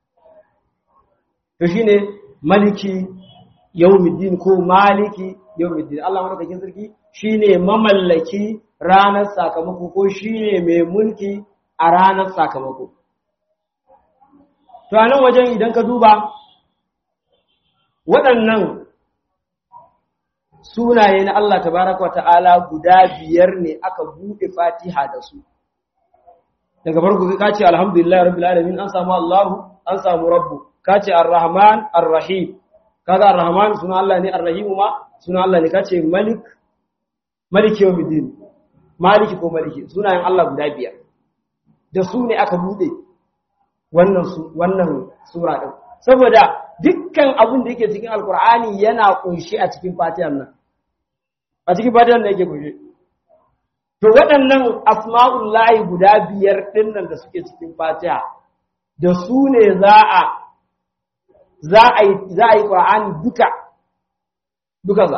to shine maliki yawmiddin ko maliki yawmiddin Allah madaukakin sarki shine mamallaki ranar sakamako ko shine mai mulki a ranar sakamako to a nan wajen idan ka duba waɗannan sunaye na Allah tabaraka wa ta'ala guda biyar ne aka buɗe fatiha da su daga farko ka ce alhamdulillah rabbil alamin an samu Allahu an samu rabbu ka ce arrahman arrahim kaga arrahman suna Allah ne arrahim ma suna Allah ne ka ce malik maliki yawmiddin maliki ko maliki sunayen Allah guda biyar da su ne aka buɗe wannan su wannan sura din saboda dukkan abin da yake cikin alkur'ani yana kunshi a cikin fatihar nan a cikin fatihar nan yake kunshi to waɗannan asma'ullahi guda biyar ɗin nan da suke cikin fatiha da su ne za a za a yi za a yi qur'ani duka duka za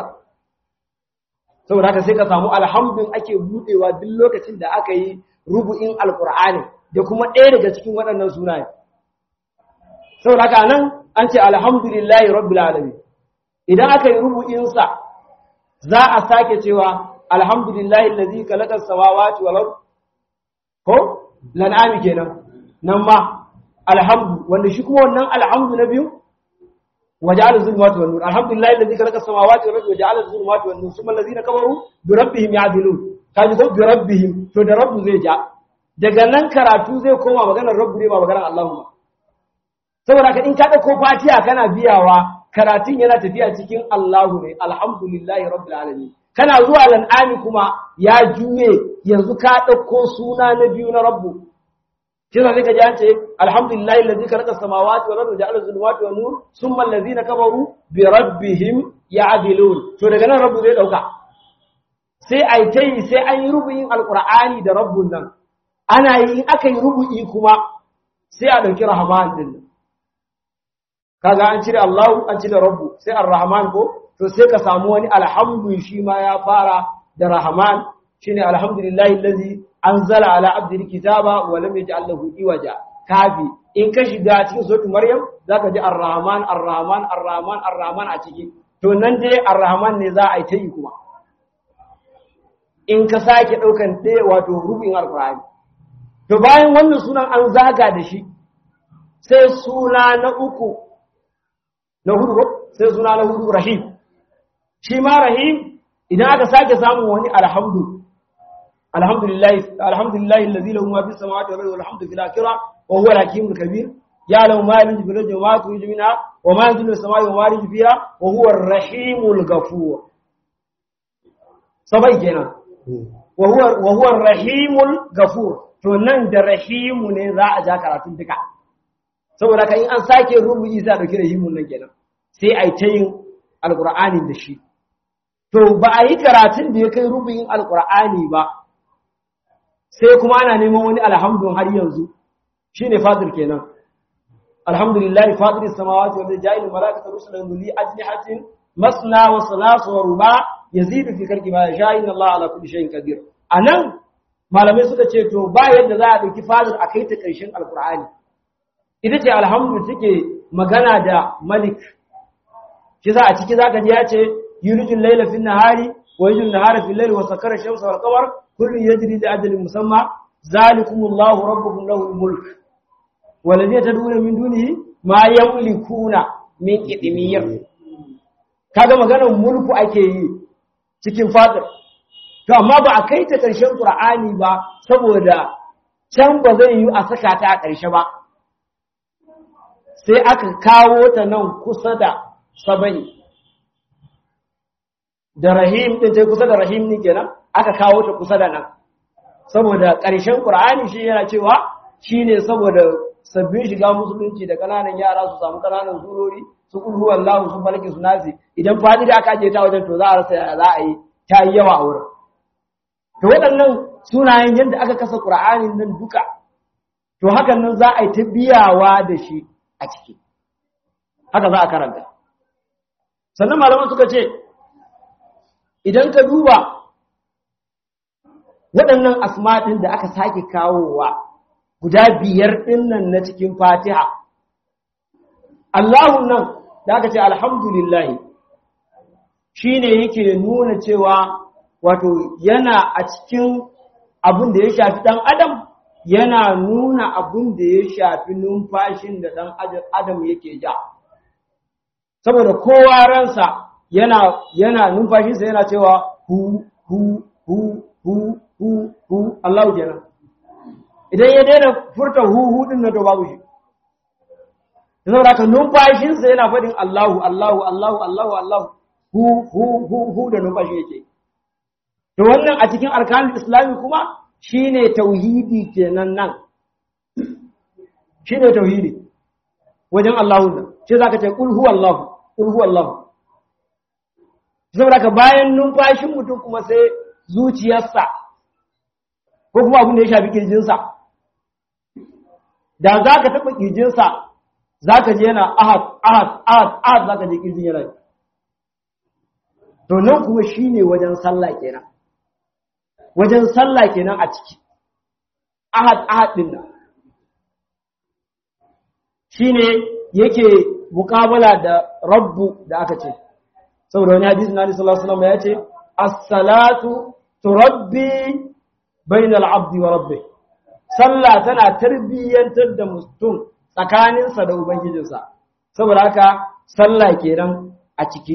saboda haka sai ka samu alhamdun ake budewa duk lokacin da aka yi rubu'in alqur'ani da kuma ɗaya daga cikin waɗannan sunaye saboda haka nan an ce alhamdulillahi rabbil alamin idan aka yi rubu'insa za a sake cewa alhamdulillahi allazi khalaqa as-samawati wal ard ko lan'ami kenan nan ma alhamdu wanda shi kuma wannan alhamdu na biyu waja'ala zulumati wan nur alhamdulillahi allazi khalaqa as-samawati wal ard waja'ala zulumati wan nur thumma allazina kafaru bi rabbihim ya'dilun kaji ko bi rabbihim to da rabbu zai ja daga nan karatu zai koma maganar rabbu ne ba maganar Allahu ba saboda ka in ka dauko fatiha kana biyawa karatun yana tafiya cikin Allahu ne alhamdulillahi rabbil alamin kana zuwa lan'ami kuma ya juye yanzu ka dauko suna na biyu na rabbu kina sai ka ji an ce alhamdulillahi allazi khalaqa samawati wal ardi ja'ala zulumati wan nur thumma allazina kafaru bi rabbihim ya'dilun to daga nan rabbu zai dauka sai ai tayi sai an yi rubu'in alqur'ani da rabbun nan ana yi in aka yi rubu'i kuma sai a dauki rahman din kaga an cire Allah an cire rabbu sai ar-rahman ko to sai ka samu wani alhamdu shi ma ya fara da rahman shine alhamdulillahi allazi anzala ala abdihi kitaba wa lam yaj'al lahu iwaja kafi in ka shiga cikin suratul maryam zaka ji ar-rahman ar-rahman ar-rahman ar-rahman a ciki to nan dai ar-rahman ne za a yi ta yi kuma in ka sake daukan ɗaya wato rubin alqur'ani to bayan wannan sunan an zaga da shi sai suna na uku na hudu sai suna na hudu rahim shi ma rahim idan aka sake samun wani alhamdu alhamdulillahi alhamdulillahi allazi lahu ma fis samawati wal ardi wal hamdu fil akhirah wa huwa al hakimul kabir ya'lamu ma yalju bil ardi wa ma tuju minha wa ma yanzilu as samai wa ma yarju fiha wa huwa ar rahimul ghafur sabai kenan wa huwa wa huwa ar rahimul ghafur to nan da rahimu ne za a ja karatun duka saboda kan in an sake rubuci sai a dauki rahimun nan kenan sai ai ta yin alqur'ani da shi to ba a yi karatun da ya kai rubuyin alqur'ani ba sai kuma ana neman wani alhamdun har yanzu shine fadir kenan alhamdulillahi fadiris samawati wal ja'il malaikatu rusulan li ajnihatin masna wa salasu wa ruba yazidu fi khalqi ma yasha inna allaha ala kulli shay'in qadir anan malamai suka ce to ba yadda za a dauki fadir a kai ta karshen alqur'ani ita ce alhamdu take magana da malik shi za a ciki zaka ji ya ce yulijul layla fin nahari wa yulijul nahara fil layli wa sakara shamsa wal qamar kullun yajri li ajalin musamma zalikumullahu rabbukum lahul mulk walladhina tad'una min dunihi ma yamlikuna min qitmir kaga maganar mulku ake yi cikin fatir to amma ba a kai ta karshen qur'ani ba saboda can ba zai yi a saka ta a karshe ba sai aka kawo ta nan kusa da sabai da rahim din ta kusa da rahim ne kenan aka kawo ta kusa da nan saboda ƙarshen ƙur'ani shi yana cewa shine saboda sabbin shiga musulunci da kananan yara su samu kananan surori su kulhu wallahu su falaki su nasi idan fadi da aka je ta wajen to za a rasa za a yi ta yi yawa a wurin to waɗannan sunayen yadda aka kasa ƙur'anin nan duka to hakan nan za a yi ta biyawa da shi a ciki haka za a karanta sannan malaman suka ce idan ka duba waɗannan asmaɗin da aka sake kawowa guda biyar ɗinnan na cikin fatiha Allahun nan da aka ce alhamdulillahi shi ne yake nuna cewa wato yana a cikin abin da ya shafi ɗan adam yana nuna abin da ya shafi numfashin da ɗan adam yake ja saboda kowa ransa yana yana numfashinsa yana cewa hu hu hu hu hu hu Allahu kenan idan ya daina furta hu hu din na to babu shi saboda haka numfashinsa yana faɗin Allahu Allahu Allahu Allahu Allahu hu hu hu hu da numfashi yake to wannan a cikin arkanul islami kuma shine tauhidi kenan nan shine tauhidi wajen Allahu da shi zaka ce qul huwallahu qul huwallahu saboda ka bayan numfashin mutum kuma sai zuciyarsa ko kuma abin da ya shafi kirjinsa da za ka taɓa kirjinsa za ka je yana ahad ahad ahad ahad za ka je kirjin yana to nan kuma shi ne wajen sallah kenan wajen sallah kenan a ciki ahad ahad ɗin nan shi ne yake mukabala da rabbu da aka ce saboda wani hadisi na sallallahu alaihi wasallam ya ce as-salatu turabbi bainal abdi wa rabbih sallah tana tarbiyyantar da mutum tsakaninsa da ubangijinsa saboda haka sallah kenan a ciki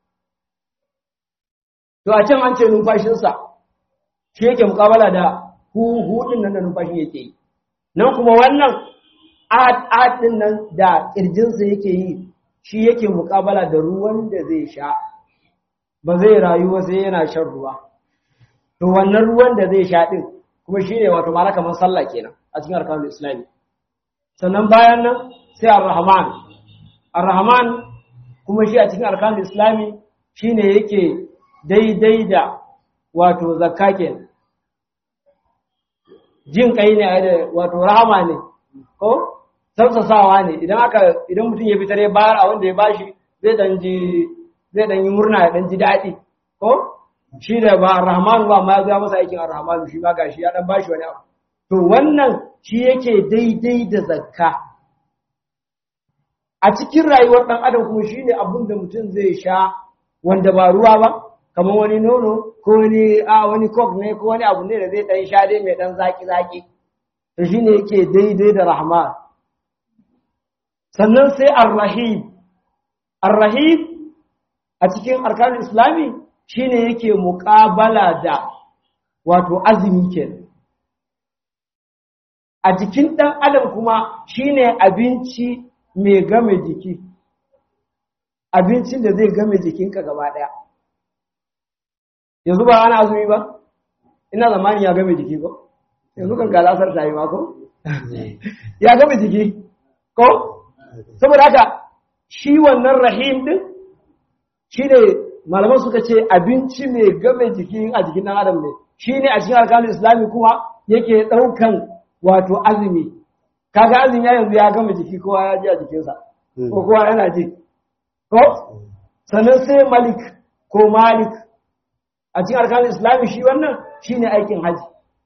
to a can an ce numfashinsa shi yake mukabala da hu hu din nan da numfashin yake yi nan kuma wannan ad din nan da kirjinsa yake yi shi yake mukabala da ruwan da zai sha ba zai rayu ba sai yana shan ruwa to wannan ruwan da zai sha din kuma shine wato mala kamar sallah kenan a cikin arkanul islami sannan bayan nan sai ar-rahman ar-rahman kuma shi a cikin arkanul islami shine yake daidai da wato zakka kenan jin kai ne da wato rahama ne ko tausasawa ne idan aka idan mutum ya fitar ya bayar a wanda ya bashi zai dan ji zai dan yi murna ya dan ji daɗi ko shi da ba rahmanu ba ma ya masa aikin rahmanu shi ma gashi ya dan bashi wani abu to wannan shi yake daidai da zakka a cikin rayuwar dan adam kuma shine abin da mutum zai sha wanda ba ruwa ba kamar wani nono ko wani a wani coke ne ko wani abu ne da zai dan sha dai mai dan zaki zaki to shine yake daidai da rahman sannan sai ar-rahim ar-rahim a cikin arkanin islami shine yake muƙabala da wato azumi kenan a jikin ɗan adam kuma shine abinci mai game jiki abincin da zai game jikinka gaba ɗaya yanzu ba ana azumi ba ina zamanin ya game jiki ko yanzu kan galasar ta yi ma ko ya game jiki ko saboda haka shi wannan rahim din shi ne malaman suka ce abinci mai game jiki a jikin ɗan adam ne shi ne a cikin alkalin islami kuma yake ɗaukan wato azumi kaga azumi ya yanzu ya gama jiki kowa ya ji a jikinsa ko kowa yana ji ko sannan sai malik ko malik a cikin alkalin islami shi wannan shi ne aikin haji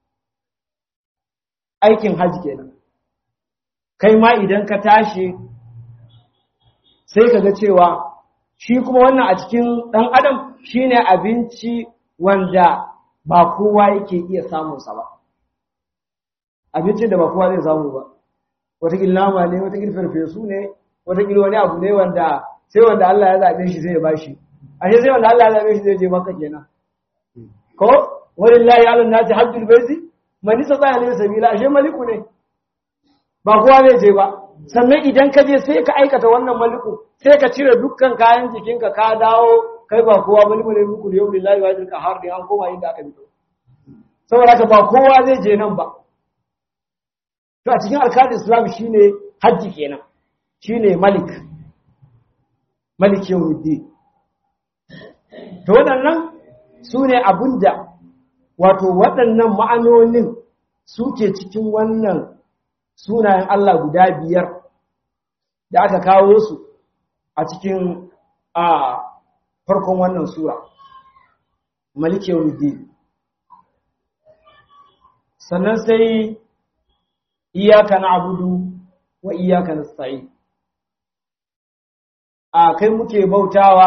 aikin haji kenan kai ma idan ka tashi sai ka ga cewa shi kuma wannan a cikin ɗan adam shine abinci wanda ba kowa yake iya samunsa ba abincin da ba kowa zai samu ba watakil nama ne watakil farfesu ne watakil wani abu ne wanda sai wanda Allah ya zaɓe shi zai bashi ashe sai wanda Allah ya zaɓe shi zai je maka kenan ko walillahi ala nasi hajjul baiti man istata ilayhi sabila ashe maliku ne ba kowa zai je ba sannan idan ka je sai ka aikata wannan maliku sai ka cire dukkan kayan jikinka ka dawo kai ba kowa bane bane muku da yau lillahi wa jilka har da an koma inda aka fito saboda haka ba kowa zai je nan ba to a cikin alkalin islam shine hajji kenan shine malik malik yawmiddin to waɗannan su ne abinda wato waɗannan ma'anonin suke cikin wannan sunayen Allah guda biyar da aka kawo su a cikin a farkon wannan sura maliki yawmiddin sannan sai iyyaka na'budu wa iyyaka nasta'in a kai muke bautawa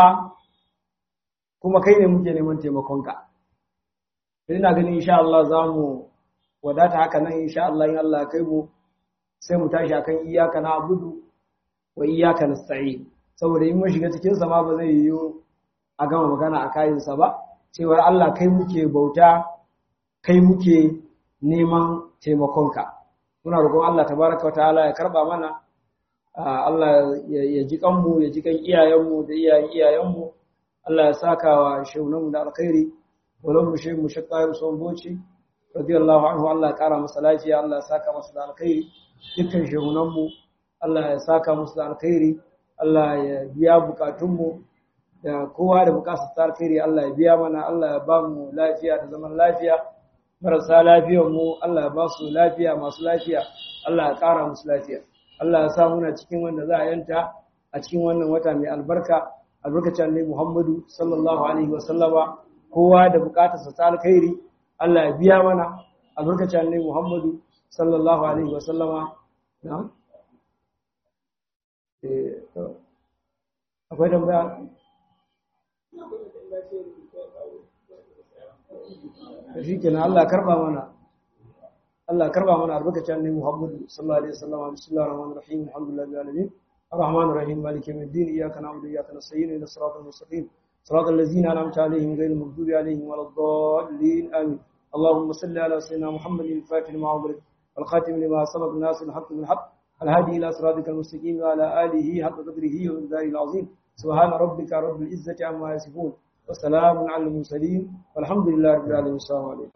kuma kai ne muke neman taimakonka ina ganin insha Allah zamu wadata haka nan insha Allah in Allah kai mu sai mu tashi akan iyyaka na'budu wa iyyaka nasta'in saboda in mun shiga cikin sa ma ba zai yiwu a gama magana a kayan sa ba cewa Allah kai muke bauta kai muke neman taimakonka muna roƙon Allah tabaraka wa ta'ala ya karba mana Allah ya ji kanmu ya ji kan iyayenmu da iyayen iyayenmu Allah ya saka wa shaunanmu da alkhairi walau mu shehu mu shakka son boci radiyallahu anhu Allah ya kara masa lafiya Allah ya saka masa da alkhairi dukkan shehunanmu Allah ya saka musu da alkhairi Allah ya biya bukatunmu da kowa da bukatar ta alkhairi Allah ya biya mana Allah ya ba mu lafiya da zaman lafiya marasa lafiyar mu Allah ya ba su lafiya masu lafiya Allah ya kara musu lafiya Allah ya sa muna cikin wanda za a yanta a cikin wannan wata mai albarka albarkacin Annabi Muhammadu sallallahu alaihi wa sallama kowa da bukatarsa ta alkhairi Allah ya biya mana albarkacin Annabi Muhammadu sallallahu alaihi wa sallama na'am eh akwai tambaya shi kenan Allah karba mana Allah karba mana albarkacin Annabi Muhammad sallallahu alaihi wasallam bismillahir rahmanir rahim alhamdulillahi rabbil alamin الرحمن الرحيم مالك يوم الدين إياك نعبد وإياك نستعين إلى الصراط المستقيم صراط الذين أنعمت عليهم غير المغضوب عليهم ولا الضالين آمين اللهم صل على سيدنا محمد الفاتح لما أغلق والخاتم لما سبق الناس الحق بالحق الهادي إلى صراطك المستقيم وعلى آله حق قدره ومقداره العظيم سبحان ربك رب العزة عما يصفون وسلام على المرسلين والحمد لله رب العالمين السلام عليكم